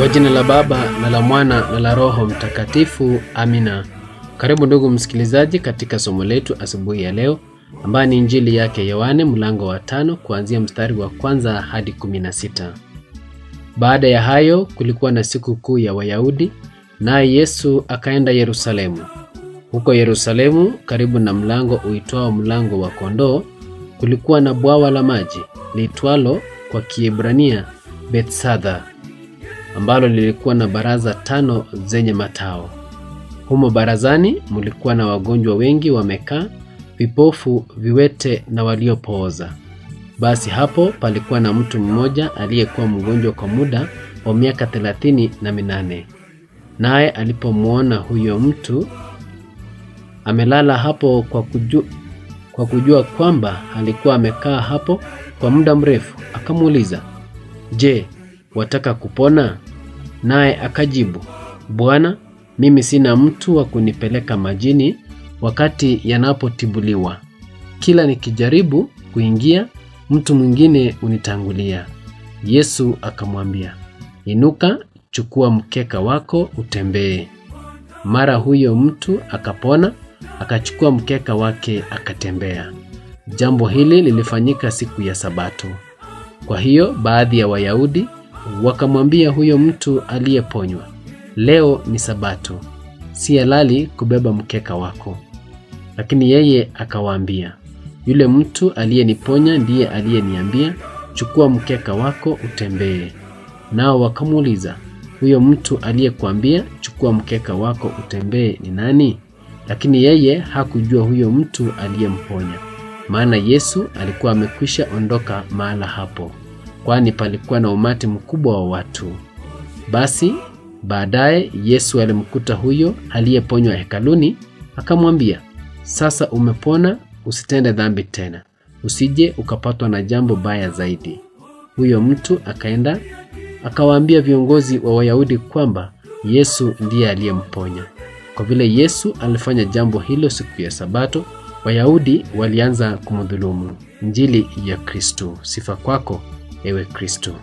Kwa jina la Baba na la Mwana na la Roho Mtakatifu, amina. Karibu ndugu msikilizaji, katika somo letu asubuhi ya leo, ambayo ni Injili yake Yohane mlango wa tano kuanzia mstari wa kwanza hadi kumi na sita. Baada ya hayo kulikuwa na siku kuu ya Wayahudi, naye Yesu akaenda Yerusalemu. Huko Yerusalemu, karibu na mlango uitwao mlango wa kondoo, kulikuwa na bwawa la maji liitwalo kwa Kiebrania Bethsatha, ambalo lilikuwa na baraza tano zenye matao. Humo barazani mulikuwa na wagonjwa wengi wamekaa, vipofu, viwete na waliopooza. Basi hapo palikuwa na mtu mmoja aliyekuwa mgonjwa kwa muda wa miaka thelathini na minane. Naye alipomwona huyo mtu amelala hapo kwa kujua, kwa kujua kwamba alikuwa amekaa hapo kwa muda mrefu, akamuuliza, Je, wataka kupona? Naye akajibu, Bwana, mimi sina mtu wa kunipeleka majini wakati yanapotibuliwa. Kila nikijaribu kuingia, mtu mwingine unitangulia. Yesu akamwambia, Inuka, chukua mkeka wako utembee. Mara huyo mtu akapona, akachukua mkeka wake akatembea. Jambo hili lilifanyika siku ya Sabato. Kwa hiyo baadhi ya Wayahudi wakamwambia huyo mtu aliyeponywa, leo ni Sabato, si halali kubeba mkeka wako. Lakini yeye akawaambia, yule mtu aliyeniponya ndiye aliyeniambia, chukua mkeka wako utembee. Nao wakamuuliza, huyo mtu aliyekuambia chukua mkeka wako utembee ni nani? Lakini yeye hakujua huyo mtu aliyemponya, maana Yesu alikuwa amekwisha ondoka mahala hapo, kwani palikuwa na umati mkubwa wa watu. Basi baadaye Yesu alimkuta huyo aliyeponywa hekaluni, akamwambia, sasa umepona, usitende dhambi tena, usije ukapatwa na jambo baya zaidi. Huyo mtu akaenda akawaambia viongozi wa Wayahudi kwamba Yesu ndiye aliyemponya. Kwa vile Yesu alifanya jambo hilo siku ya Sabato, Wayahudi walianza kumdhulumu. Injili ya Kristo. Sifa kwako ewe Kristo.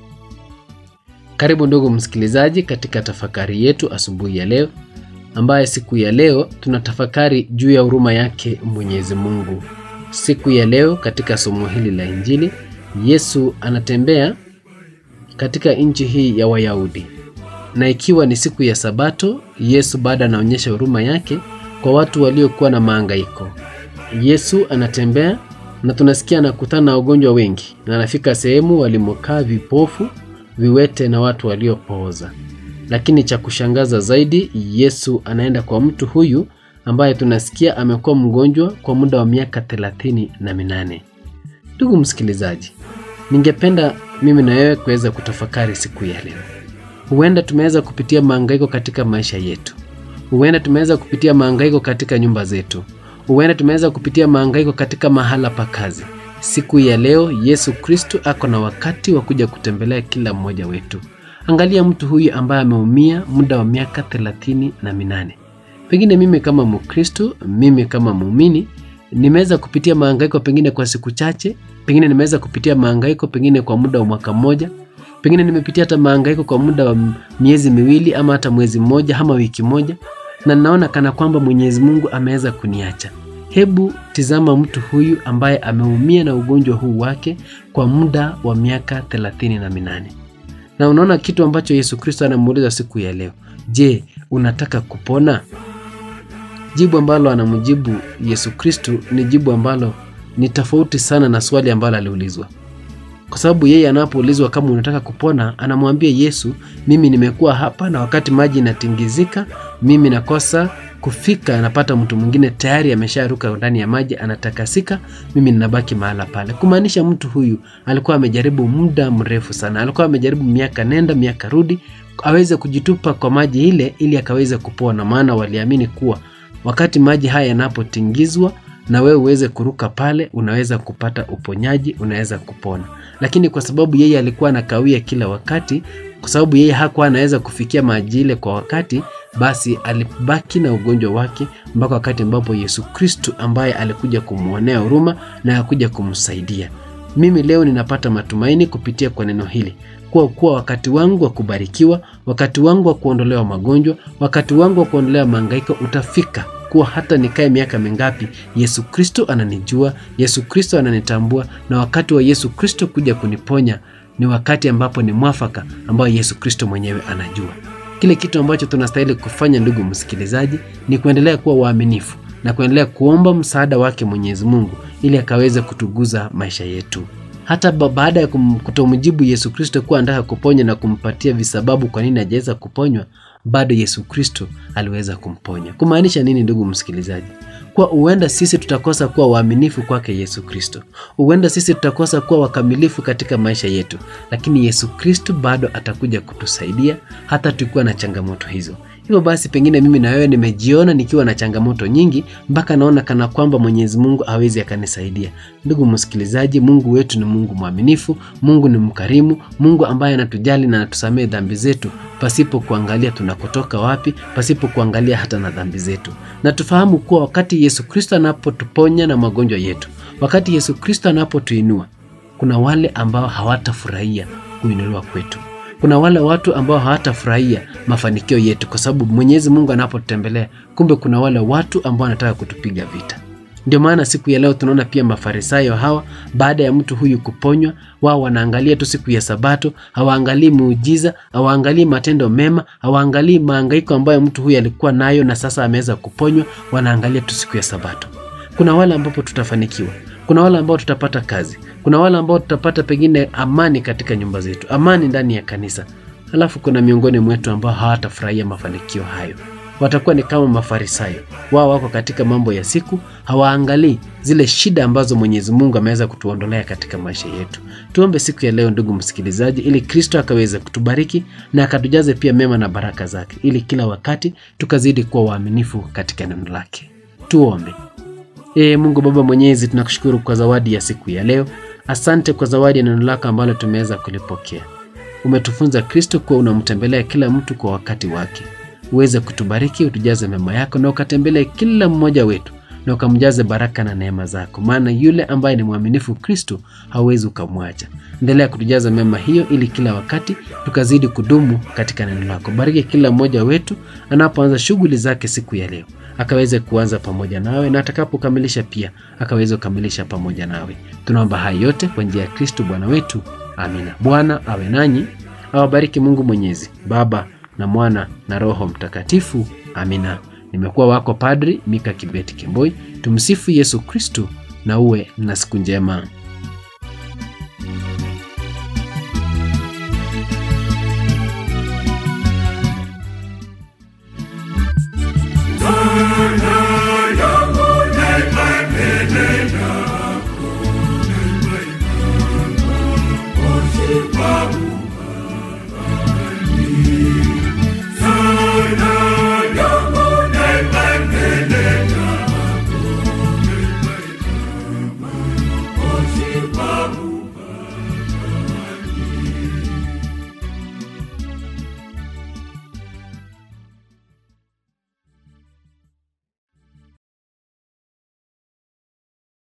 Karibu ndugu msikilizaji, katika tafakari yetu asubuhi ya leo, ambaye siku ya leo tunatafakari juu ya huruma yake Mwenyezi Mungu. Siku ya leo katika somo hili la Injili, Yesu anatembea katika nchi hii ya Wayahudi, na ikiwa ni siku ya Sabato, Yesu bado anaonyesha huruma yake kwa watu waliokuwa na mahangaiko. Yesu anatembea na tunasikia anakutana na wagonjwa wengi, na anafika sehemu walimokaa vipofu, viwete na watu waliopooza. Lakini cha kushangaza zaidi, Yesu anaenda kwa mtu huyu ambaye tunasikia amekuwa mgonjwa kwa muda wa miaka thelathini na minane. Ndugu msikilizaji, ningependa mimi na wewe kuweza kutafakari siku ya leo. Huenda tumeweza kupitia mahangaiko katika maisha yetu, huenda tumeweza kupitia mahangaiko katika nyumba zetu, huenda tumeweza kupitia mahangaiko katika mahala pa kazi. Siku ya leo Yesu Kristo ako na wakati wa kuja kutembelea kila mmoja wetu. Angalia mtu huyu ambaye ameumia muda wa miaka thelathini na minane. Pengine mimi kama Mkristo, mimi kama muumini nimeweza kupitia mahangaiko pengine kwa siku chache, pengine nimeweza kupitia mahangaiko pengine kwa muda wa mwaka mmoja, pengine nimepitia hata mahangaiko kwa muda wa miezi miwili ama hata mwezi mmoja ama wiki moja, na naona kana kwamba Mwenyezi Mungu ameweza kuniacha. Hebu tizama mtu huyu ambaye ameumia na ugonjwa huu wake kwa muda wa miaka thelathini na minane, na unaona kitu ambacho Yesu Kristo anamuuliza siku ya leo, je, unataka kupona? Jibu ambalo anamjibu Yesu Kristo ni jibu ambalo ni tofauti sana na swali ambalo aliulizwa, kwa sababu yeye anapoulizwa kama unataka kupona, anamwambia Yesu, mimi nimekuwa hapa na wakati maji inatingizika, mimi nakosa kufika, napata mtu mwingine tayari amesharuka ndani ya maji, anatakasika, mimi ninabaki mahala pale. Kumaanisha mtu huyu alikuwa amejaribu muda mrefu sana, alikuwa amejaribu miaka nenda miaka rudi aweze kujitupa kwa maji ile ili akaweze kupona, maana waliamini kuwa wakati maji haya yanapotingizwa na wewe uweze kuruka pale, unaweza kupata uponyaji, unaweza kupona. Lakini kwa sababu yeye alikuwa anakawia kila wakati, kwa sababu yeye hakuwa anaweza kufikia maji ile kwa wakati, basi alibaki na ugonjwa wake mpaka wakati ambapo Yesu Kristu ambaye alikuja kumwonea huruma na akuja kumsaidia. Mimi leo ninapata matumaini kupitia kwa neno hili kuwa kuwa wakati wangu wa kubarikiwa, wakati wangu wa kuondolewa magonjwa, wakati wangu wa kuondolewa mahangaiko utafika kuwa hata nikae miaka mingapi, Yesu Kristo ananijua, Yesu Kristo ananitambua, na wakati wa Yesu Kristo kuja kuniponya ni wakati ambapo ni mwafaka ambao Yesu Kristo mwenyewe anajua. Kile kitu ambacho tunastahili kufanya, ndugu msikilizaji, ni kuendelea kuwa waaminifu na kuendelea kuomba msaada wake Mwenyezi Mungu ili akaweze kutuguza maisha yetu. Hata baada ya kutomjibu Yesu Kristo kuwa anataka kuponya na kumpatia visababu kwa nini hajaweza kuponywa, bado Yesu Kristo aliweza kumponya. Kumaanisha nini, ndugu msikilizaji? Kwa huenda sisi tutakosa kuwa waaminifu kwake Yesu Kristo, huenda sisi tutakosa kuwa wakamilifu katika maisha yetu, lakini Yesu Kristo bado atakuja kutusaidia hata tukiwa na changamoto hizo. Hivyo basi, pengine mimi na wewe nimejiona nikiwa na changamoto nyingi mpaka naona kana kwamba Mwenyezi Mungu hawezi akanisaidia. Ndugu msikilizaji, Mungu wetu ni Mungu mwaminifu, Mungu ni mkarimu, Mungu ambaye anatujali na anatusamehe dhambi zetu pasipo kuangalia tunakotoka wapi, pasipo kuangalia hata na dhambi zetu. Na tufahamu kuwa wakati Yesu Kristo anapotuponya na magonjwa yetu, wakati Yesu Kristo anapotuinua, kuna wale ambao hawatafurahia kuinuliwa kwetu kuna wale watu ambao hawatafurahia mafanikio yetu, kwa sababu Mwenyezi Mungu anapotutembelea, kumbe kuna wale watu ambao wanataka kutupiga vita. Ndio maana siku ya leo tunaona pia Mafarisayo hawa, baada ya mtu huyu kuponywa, wao wanaangalia tu siku ya Sabato, hawaangalii muujiza, hawaangalii matendo mema, hawaangalii mahangaiko ambayo mtu huyu alikuwa nayo na sasa ameweza kuponywa, wanaangalia tu siku ya Sabato. Kuna wale ambapo tutafanikiwa, kuna wale ambao tutapata kazi, kuna wale ambao tutapata pengine amani katika nyumba zetu, amani ndani ya kanisa. Halafu kuna miongoni mwetu ambao hawatafurahia mafanikio hayo, watakuwa ni kama Mafarisayo. Wao wako katika mambo ya siku, hawaangalii zile shida ambazo Mwenyezi Mungu ameweza kutuondolea katika maisha yetu. Tuombe siku ya leo, ndugu msikilizaji, ili Kristo akaweze kutubariki na akatujaze pia mema na baraka zake, ili kila wakati tukazidi kuwa waaminifu katika neno lake. Tuombe. Ee Mungu Baba Mwenyezi, tunakushukuru kwa zawadi ya siku ya leo. Asante kwa zawadi ya neno lako ambalo tumeweza kulipokea. Umetufunza Kristo kuwa unamtembelea kila mtu kwa wakati wake. Uweze kutubariki, utujaze mema yako na ukatembelee kila mmoja wetu na ukamjaze baraka na neema zako, maana yule ambaye ni mwaminifu Kristo hauwezi ukamwacha. Endelea kutujaza mema hiyo, ili kila wakati tukazidi kudumu katika neno lako. Bariki kila mmoja wetu anapoanza shughuli zake siku ya leo akaweze kuanza pamoja nawe na atakapokamilisha pia akaweze kukamilisha pamoja nawe. Tunaomba haya yote kwa njia ya Kristo Bwana wetu, amina. Bwana awe nanyi, awabariki Mungu Mwenyezi, Baba na Mwana na Roho Mtakatifu, amina. Nimekuwa wako Padri Mika Kibeti Kemboi. Tumsifu Yesu Kristo na uwe na siku njema. Babu.